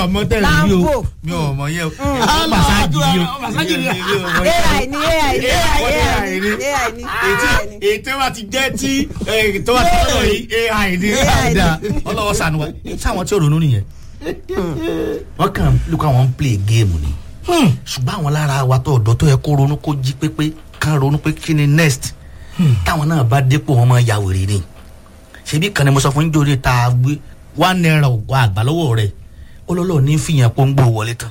ọmọ tẹ̀lé mi o Lambo. mi ò mọ yẹ o Mm. masaji yìí o Massage ni. Mi ò mọ yẹ. ai ni ai ni ai ni ai ni ai ni ètò wa ti jẹ́ tí tó wà tí lọ́dọ̀ yìí ai ni AI ni. ọlọ́wọ́ sànù wa sáwọn tí ò ronú nìyẹn wọ́n kàn lùkọ́ àwọn ń play game ni ṣùgbọ́n àwọn lára wa tó ọ̀dọ́ tó yẹ kó ronú kó jí pépé kán ronú pé kí ni next táwọn náà bá dépò wọn máa ya wèrè ni ṣebí kan ni mo sọ fún nítorí tá a gbé one naira ògbà àgbà lọ́wọ́ rẹ̀ olólùwọ̀ ní fìyàn pọ́ngbò wọlé tán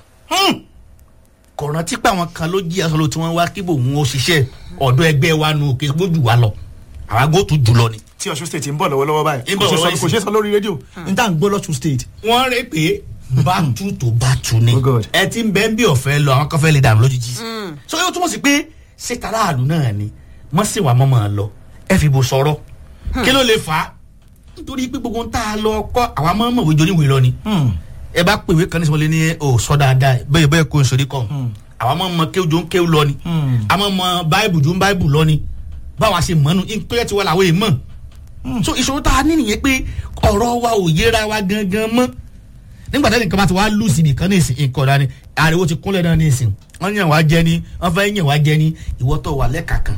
kò rántí pé àwọn kan ló jí aṣọ ló tí wọ́n wá kíbò òun ó ṣiṣẹ́ ọ̀dọ́ ẹgbẹ́ wa nù kí wọ́n jù wá lọ àwọn agbó tún jù lọ ni. tí ọ̀ṣun state ń bọ̀ lọ́wọ́lọ́wọ́ báyìí Ń kò bọ̀ ṣe sọ- lọ́wọ́ kò ṣe sọ lórí rédíò n tá à ń gbọ́ lọ́ṣun state. wọ́n rè pé bátú tó bátú ni Oh God. ẹ ti ń bẹ́ẹ̀ bí ọ̀fẹ́ lọ àwọn kan fẹ́ lè dànù lójijì. so yóò túmọ̀ sí pé ṣètà aráàlú náà ni wọ́n sì wà mọ́mọ́ lọ ẹ fi bò sọ̀rọ̀ kí ló lè fà á nítorí pé gbogbo ń tá a lọ kọ́ àwọn mọ́mọ́ òwe joníwèé lọ ni ẹ bá pèwé kan ní sọmọlé ní o sọ dáadáa bẹ́ẹ̀ bẹ́ẹ̀ kó n sori kọ́ àwọn ọmọ ọmọ kéwù jọ ń kéwù lọ ni àwọn ọmọ báìbù jọ ń báìbù lọ ni báwa ṣe mọ́nu ìpínlẹ̀ tiwọn làwọn èèmọ̀ so ìṣòro tá a ní nìyẹn pé ọ̀rọ̀ wa ò yéra wa gangan mọ́ nígbà tẹ́lẹ̀ nǹkan bá ti wá lù sí nìkan ní ìsìn nǹkan ọ̀dà ni ariwo ti kúnlẹ̀ náà ní ìsìn wọ́n yàn wá jẹ ni wọ́n fẹ́ yàn wá jẹ ni ìwọ́ tó wà lẹ́ka kan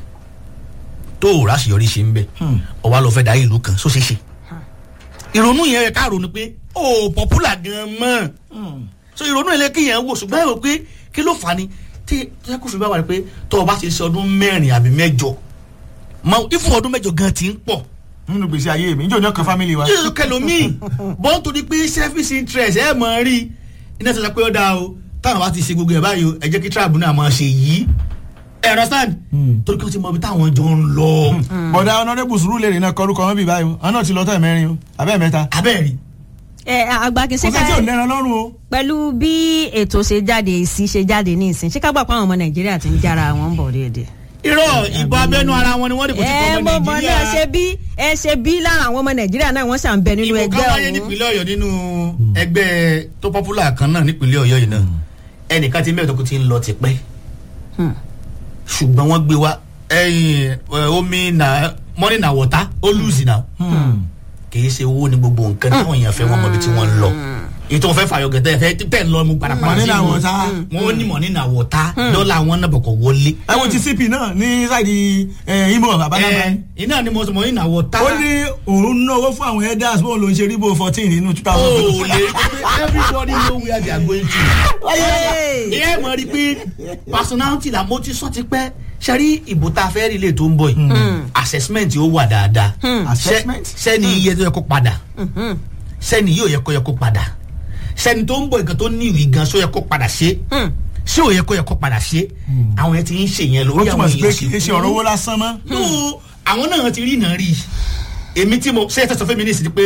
tó o ráṣeyọrí ṣe ń bẹ ọwọ́ lọ fẹ́ dá ìlú kan só ṣe ṣe ìrònú yẹn rẹ ká ronú pé ó pọ́pùlà gan mọ́ so ìrònú yẹn lè kí yẹn wò ṣùgbọ́n ẹ̀rọ pé kí ló fà á ni tí tí kò fi bá wà ní pé tó o bá ti ṣe ọdún mẹ́rin àbí mẹ́jọ mọ ìfún ọdún mẹ́jọ gan ti ń pọ̀ nínú gbèsè ayé mi níjọ́ ní ọkàn family wa. yíyú kẹlòmíì bọ́n torí pé selfish interest ẹ̀ mọ̀ rí iná sọ pé ó dáa o táwọn bá ti ṣe gbogbo ẹ̀ báyìí o ẹ jẹ́ kí tribe náà máa ṣe yìí ẹ understand torí kí wọ́n ti mọ ibi táwọn jọ ń lọ bọ̀dá honourable sùúrù lè rìn náà kọrúkọ wọn bí báyìí o àwọn náà ti lọ tọ́ mẹ́rin o abẹ́ mẹ́ta. abẹ́rẹ́ ẹ àgbàkin kò ṣe sẹ́ tí ò ká lẹ́ran lọ́rùn o. pẹ̀lú bí ètò ṣe jáde èsì ṣe jáde ní ìsìn ṣé ká gbà pé àwọn ọmọ nàìjíríà ti ń jára wọn bọ̀ díẹ̀díẹ̀. irọ́ ìbò abẹ́nú ara wọn ni wọ́n dìbò tí ẹ kò mọ ọmọ mọ náà ṣe nàìjíríà bí ẹ ṣe bí lára àwọn ọmọ nàìjíríà náà wọ́n ṣàn bẹ nínú ìbò ẹgbẹ́ kan wáyé ọ̀hún. nípínlẹ̀ ọ̀yọ́ nínú ẹgbẹ́ tó popular kan náà nípínlẹ̀ ọ̀yọ́ yìí náà ẹnìkan ti mẹ́rin tó kù ti ń lọ tipẹ́ Hmm. ṣùgbọ́n wọ́n gbé wa ẹyin ẹ, omi na money na water ó lùsì náà kìí ṣe owó ní gbogbo nǹkan táwọn èèyàn fẹ́ wọ́n mọ ibi tí wọ́n ń lọ èyí tó ń fẹ́ fàyọ̀ gẹ̀tẹ́ fẹ́ tẹ̀ ń lọ mu parapara Money na wọn. water. wọn ní money na water dọ́là wọn náà bọ̀kọ̀ wọlé. ẹ wo ti cp náà ní sáìdì imo babalaba ẹ iná ni mo sọ money na water. ó ní òun náwó fún àwọn elders bóun ló ń ṣe ríbo fourteen nínú two thousand. o lè everybody know where they are going to. Hey. ìyá ẹ̀ mọ̀ rí pé personality la mo ti sọ ti pẹ́ sẹ́rí ìbò tá a fẹ́ rí lè tó ń bọ̀ yìí assessment yóò wà dáadáa Assessment? Ṣé- sẹ́ni iye tó yẹ kó padà sẹ́ni yóò yẹ kó yẹ kó padà sẹ́ni tó ń bọ̀ nǹkan tó ní ìwé gan só yẹ kó padà ṣe ṣé ò yẹ kó yẹ kó padà ṣe àwọn yẹn ti ń ṣe yẹn ó lórí túmọ̀ àwọn sí pé èèyàn kì í ṣe ọ̀rọ̀ owó lásán mọ́. no àwọn náà ti rí iná rí èmi tí mo ṣe é tẹ̀sán fún mi ní ìsìn pé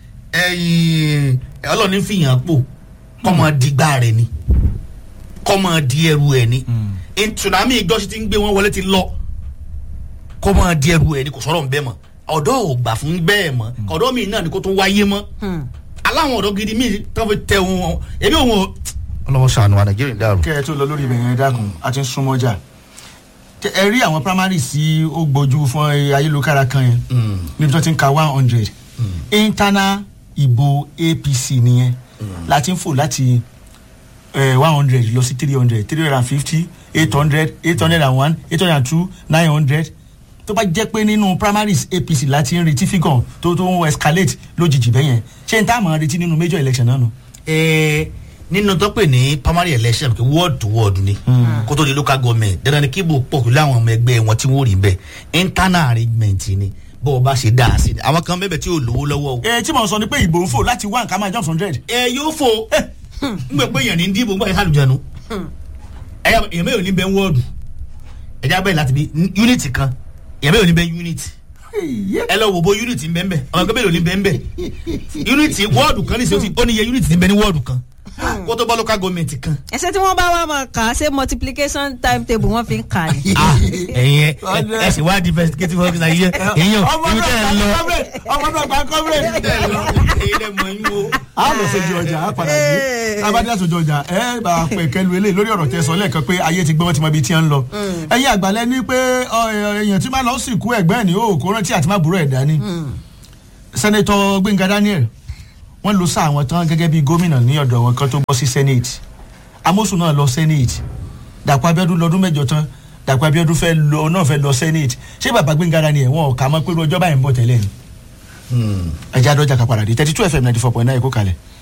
ẹ̀yìn ọlọ́ọ̀ni fìyàn pò kọ́mọ dìgbà rẹ̀ ni kọ́mọ di ẹrù ẹ̀ ni tsunami ìjọsìn ti ń gbé wọn wọlé ti lọ kọ́mọ di ẹrù ẹ̀ ni kò sọ̀rọ̀ nbẹ́ mọ́ ọ̀dọ́ ò gbà fún bẹ́ẹ̀ mọ́ ọ̀dọ́ mi náà ni kò tún wáyé mọ́ aláwọn ọ̀dọ́ gidi mi tó fi tẹ wọn èmi òun ò. ọlọ́wọ́ sànù wa nàìjíríà dàrú. kẹ́ ẹ tó lọ lórí ibẹ̀ yẹn dákun a ti ń súnmọ́ jà Tẹ- ẹ rí àwọn primary sí ó gbójú fún ayélujára kan yẹn níbi tó ti ń ka one hundred internal ìbò apc nìyẹn láti ń fò láti one hundred lọ sí three hundred three hundred and fifty eight hundred eight hundred and one eight hundred and two nine hundred tó bá jẹ́ pé nínú primaries apc láti ń retí figure tó tó ń escalate lójijì bẹ́yẹn ṣé n tá àmọ́ retí nínú major election náà nù. Ẹ, nínú tó pè ní primary election kí ward to ward ni kó tó di local government dandan ni kí bò pọ̀ pẹ̀lú àwọn ọmọ ẹgbẹ́ wọn tí wọ́n rí bẹ́ẹ̀ internal arrangement ni bó o bá ṣe dáa sí i àwọn kan bẹ́ẹ̀ tí ò lówó lọ́wọ́ o. ẹ tí mo sọ ni pé ìbò ń fò láti one kama jump hundred. ẹ yóò fo n gbẹ pé èèyàn ní dìbò n gbà yẹn sálùjẹnu ẹyà èèyàn mẹ́rin ní bẹ́ẹ̀ wọ́ọ̀dù ẹ̀já bẹ́ẹ̀ láti bí unity kan èèyàn mẹ́rin ní bẹ́ẹ̀ unity ẹ lọ wò bó unity ń bẹ́ẹ̀ bẹ́ẹ̀ ọmọ ẹgbẹ́ mẹ́rin ní bẹ́ẹ̀ bẹ́ẹ̀ unity wọ́ọ̀dù kan ní sèwọ́sì ó ní iye unity ní bẹ́ẹ̀ ní wọ́ọ̀dù kan kó tó bá local government kan ẹsẹ tí wọn bá wà máa kà á ṣe multiplication timetable wọn fi ń kà ní. ah ẹ̀yin ẹ ẹ sì wá di investigative officer yìí ẹ̀yin ò ọmọ ibi tẹ́ ẹ lọ náà ọmọ náà gba coverage. tẹ́ ẹ lọ ẹ̀yin lẹ mọ̀ yín o. a lọ sójú ọjà a padà dé abadé àtòjọ ọjà ẹ bá a pẹ kẹlu eléyìí lórí ọ̀rọ̀ tẹ sọ lẹ́ẹ̀kan pé ayé ti gbé wọn ti mọ ibi tí ń lọ. ẹ̀yin àgbàlẹ̀ ní pé ọ, ẹ, èèyàn tí máa lọ sìnkú ẹ̀gbẹ́ ẹ̀ ní o kò rántí àti má burú ẹ̀ dání. sẹ́nẹ̀tọ̀ gbẹ̀ngà daniel wọ́n lo sáà wọn tán gẹ́gẹ́ bí gómìnà ní ọ̀dọ̀ wọn kan tó bọ́ sí senate amosun náà lọ senate dàpọ̀ abiodun lọ́dún mẹ́jọ tán dàpọ̀ abiodun fẹ́ lọ náà fẹ́ lọ senate ṣé bàbá gbẹ̀ngàrà ni ẹ̀wọ̀n ọ̀ka mọ́ pé ọjọ́ báyìí ń bọ̀ tẹ́lẹ̀ ni ẹ̀jẹ̀ adọ́jà kápára dé thirty two fm ninety four point nine kó kalẹ̀.